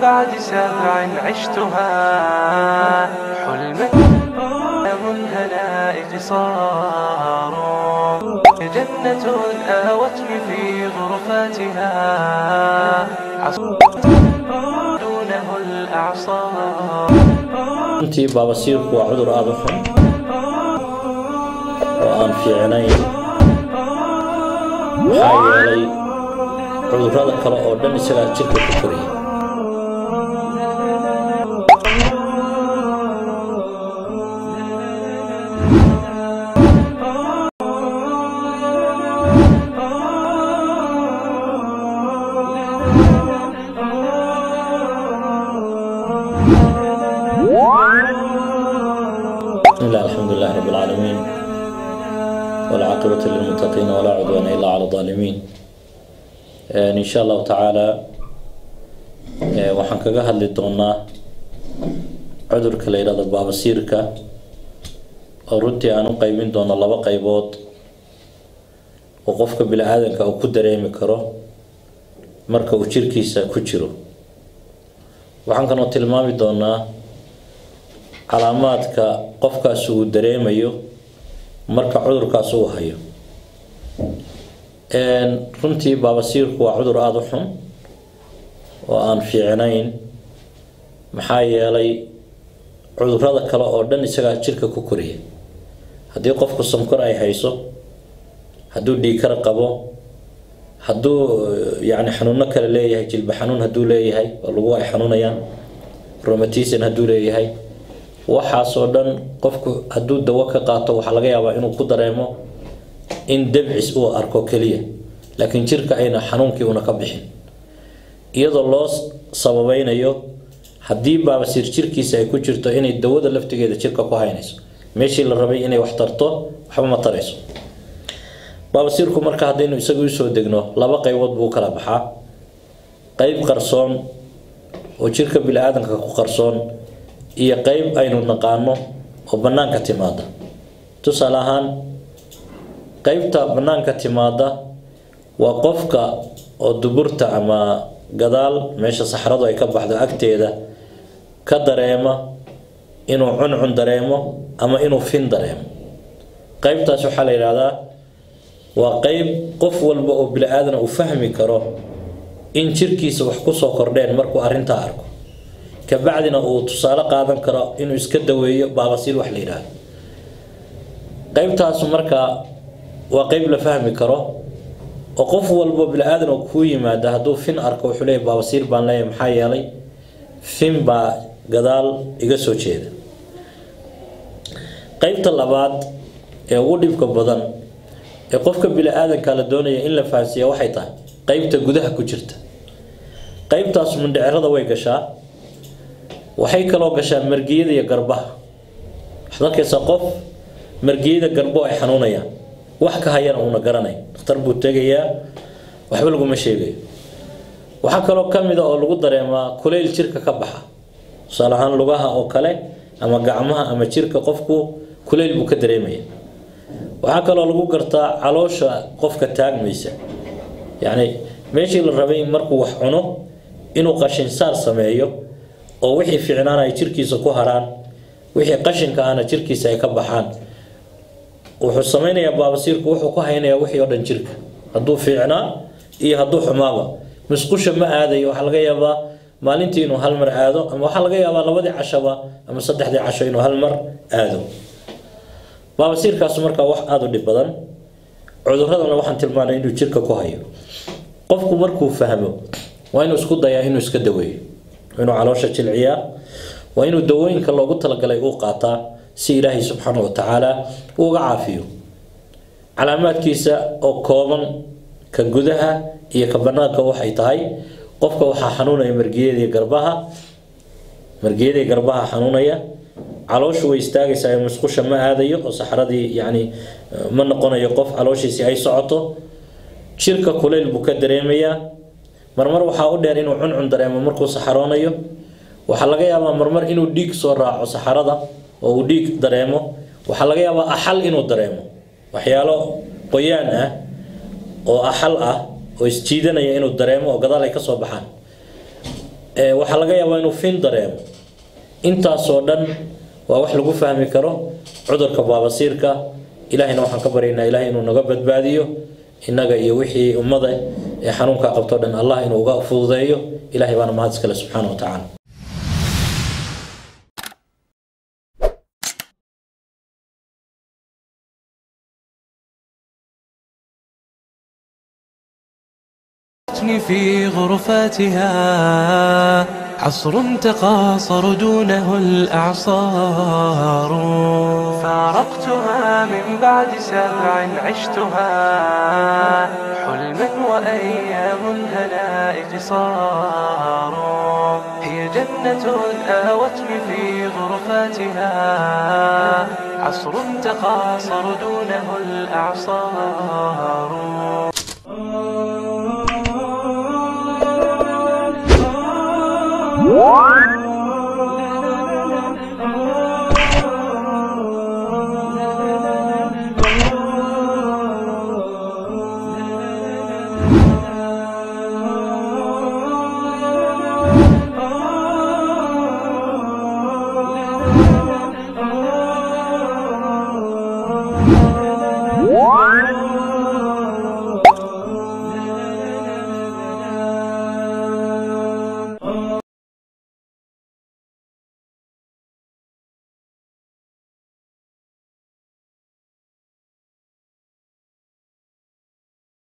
بعد سبع عشتها حلما منهنا اقصار جنة آوتني في غرفاتها دونه الأعصار runtii baabasiirku waa cudur aada u xun oo aan fiicnayn maxaa yeelay cudurrada kale oo dhan isagaa jirka ku koriya بسم الله الحمد لله رب العالمين والعاقبة للمتقين ولا عدوان إلا على الظالمين آه، إن شاء الله تعالى آه، waxaan kaga hadli doonaa cudurka la yidhahdo baabasiirka oo runtii aan u qaybin doono laba qaybood oo qofka bini-aadanka uu ku dareemi karo marka uu jirkiisa ku jiro waxaan kaloo tilmaami doonaa calaamaadka qofkaas uu dareemayo marka cudurkaas uu hayo runtii baabasiirku waa cudur aada u xun oo aan fiicnayn maxaa yeelay cudurrada kale oo dhan isagaa jirka ku koriya haddii qofku sonkor ay hayso hadduu dhiikar qabo hadduu yacni xanuuno kale leeyahay jilba xanuun hadduu leeyahay oo lagu ay xanuunayaan romatism hadduu leeyahay waxaasoo dhan qofku hadduu dawo ka qaato waxaa laga yaabaa inuu ku dareemo in dabcis uu arko keliya laakiin jirka ayna xanuunkii una ka bixin iyadoo loo sababeynayo haddii baabasiir jirkiisa ay ku jirto inay dawada laftigeeda jirka ku haynayso meeshii la rabay inay wax tarto waxba ma tarayso baabasiirku marka haddaynu isaga usoo degno laba qaybood buu u kala baxaa qayb qarsoon oo jirka bini-aadanka ku qarsoon iyo qeyb aynu naqaano oo bannaanka timaada tusaale ahaan qeybta bannaanka timaada waa qofka oo duburta ama gadaal meesha saxradu ay ka baxdo agteeda ka dareema inuu cuncun dareemo ama inuu fin dareemo qeybtaas waxaa la yidhaahdaa waa qeyb qof walba oo bini-aadan uu fahmi karo in jirkiisa wax kusoo kordheen markuu arrintaa arko kabacdina uu tusaale qaadan karo inuu iska daweeyo baabasiir wax la yidhaahdo qeybtaasu markaa waa qeyb la fahmi karo oo qof walbo bini-aadan oo kuu yimaada hadduu fin arko wuxuu leeyahy baabasiir baan leeyahay maxaa yeelay fin baa gadaal iga soo jeeda qeybta labaad ee ugu dhibka badan ee qofka bini-aadanka la doonaya in la fahansiiya waxay tahay qeybta gudaha ku jirta qeybtaas mindhicirada way gashaa waxay kaloo gashaa margiyada iyo garbaha waxaad arkaysaa qof margiyada garbo ay xanuunayaan wax ka hayana uuna garanay dhakhtar buu tegayaa waxba laguma sheegayo waxaa kaloo ka mid a oo lagu dareemaa kulayl jirka ka baxa tusaale ahaan lugaha oo kale ama gacmaha ama jirka qofku kulayl buu ka dareemaya waxaa kaloo lagu gartaa caloosha qofka taagmaysa yacni meeshii la rabay markuu wax cuno inuu qashinsaar sameeyo oo wixii fiicnaana ay jirkiisa ku haraan wixii qashinka ahna jirkiisa ay ka baxaan wuxuu sameynayaa baabasiirku wuxuu ku haynayaa wixii oo dhan jirka hadduu fiicnaa iyo hadduu xumaaba musqusha ma aadayo waxaa laga yaabaa maalintii inuu hal mar aado ama waxaa laga yaabaa labadii cashaba ama saddexdii casho inuu hal mar aado baabasiirkaasu markaa wax aada u dhib badan cuduradana waxaan tilmaanay inuu jirka ku hayo qofku markuu fahmo waa inuu isku dayaa inuu iska daweeyo inuu caloosha jilciyaa waa inuu dawooyinka loogu talagalay uu qaataa si ilaahay subxaana wa tacaala uu uga caafiyo calaamaadkiisa oo kooban ka gudaha iyo ka banaanka waxay tahay qofka waxaa xanuunaya margiyadii garbaha margiyadii garbaha xanuunaya calooshu way istaagaysaa musqusha ma aadayo oo saxradii yacni ma noqonayo qof calooshiisi ay socoto jirka kulayl buu ka dareemayaa marmar waxaa u dheer inuu cuncun dareemo markuu saxaroonayo waxaa laga yaabaa marmar inuu dhiig soo raaco saxarada oo uu dhiig dareemo waxaa laga yaabaa axal inuu dareemo waxyaalo qoyaan ah oo axal ah oo isjiidanaya inuu dareemo oo gadaal ay ka soo baxaan ee waxaa laga yaabaa inuu fin dareemo intaasoo dhan waa wax lagu fahmi karo cudurka baabasiirka ilaahayna waxaan ka baryaynaa ilahay inuu naga badbaadiyo innaga iyo wixii ummada ee xanuunka qabto dhan allah inuu uga fududeeyo ilahay baana mahad iskale subxaana wa tacaala في غرفاتها عصر تقاصر دونه الأعصار فارقتها من بعد سبع عشتها حلما وأيام الهناء قصار هي جنة آوتني في غرفاتها عصر تقاصر دونه الأعصار What?